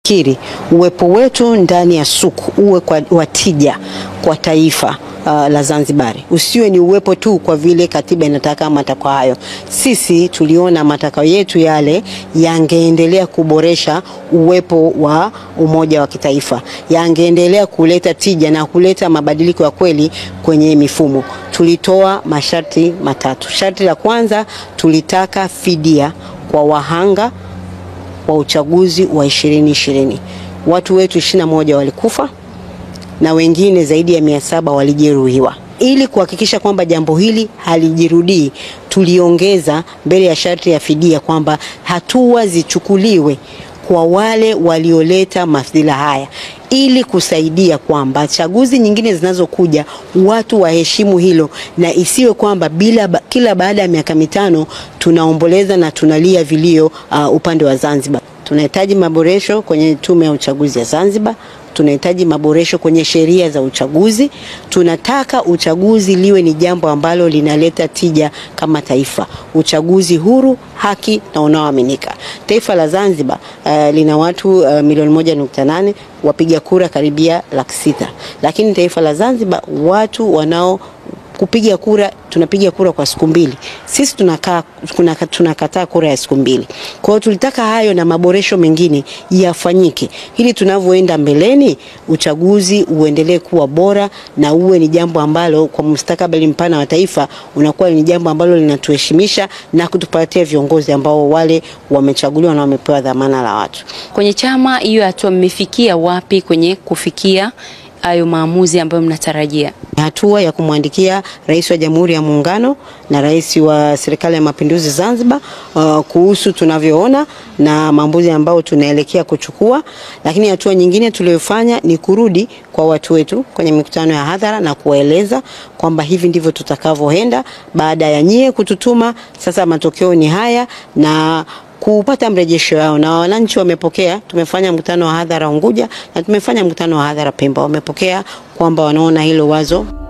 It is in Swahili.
kiri uwepo wetu ndani ya suku uwe kwa watija kwa taifa uh, la Zanzibari, usiwe ni uwepo tu kwa vile katiba inataka matakwa hayo. Sisi tuliona matakwa yetu yale yangeendelea kuboresha uwepo wa umoja wa kitaifa, yangeendelea kuleta tija na kuleta mabadiliko ya kweli kwenye mifumo. Tulitoa masharti matatu. Sharti la kwanza tulitaka fidia kwa wahanga wa uchaguzi wa 2020. Watu wetu 21 walikufa na wengine zaidi ya mia saba walijeruhiwa. Ili kuhakikisha kwamba jambo hili halijirudii, tuliongeza mbele ya sharti ya fidia kwamba hatua zichukuliwe kwa wale walioleta madhila haya ili kusaidia kwamba chaguzi nyingine zinazokuja watu waheshimu hilo, na isiwe kwamba bila ba, kila baada ya miaka mitano tunaomboleza na tunalia vilio uh, upande wa Zanzibar. Tunahitaji maboresho kwenye tume ya uchaguzi ya Zanzibar. Tunahitaji maboresho kwenye sheria za uchaguzi. Tunataka uchaguzi liwe ni jambo ambalo linaleta tija kama taifa, uchaguzi huru, haki na unaoaminika. Taifa la Zanzibar uh, lina watu uh, milioni moja nukta nane wapiga kura karibia laki sita, lakini taifa la Zanzibar watu wanao kupiga kura tunapiga kura kwa siku mbili. Sisi tunakaa tunakataa kura ya siku mbili. Kwa hiyo tulitaka hayo na maboresho mengine yafanyike ili tunavyoenda mbeleni uchaguzi uendelee kuwa bora na uwe ni jambo ambalo kwa mustakabali mpana wa taifa unakuwa ni jambo ambalo linatuheshimisha na kutupatia viongozi ambao wale wamechaguliwa na wamepewa dhamana la watu. Kwenye chama hiyo hatua mmefikia wapi kwenye kufikia hayo maamuzi ambayo mnatarajia? Hatua ya kumwandikia Rais wa Jamhuri ya Muungano na Rais wa Serikali ya Mapinduzi Zanzibar uh, kuhusu tunavyoona na maamuzi ambayo tunaelekea kuchukua. Lakini hatua nyingine tuliyofanya ni kurudi kwa watu wetu kwenye mikutano ya hadhara na kuwaeleza kwamba hivi ndivyo tutakavyoenda baada ya nyie kututuma. Sasa matokeo ni haya na kupata mrejesho wao na wananchi wamepokea. Tumefanya mkutano wa hadhara Unguja na tumefanya mkutano wa hadhara Pemba, wamepokea kwamba wanaona hilo wazo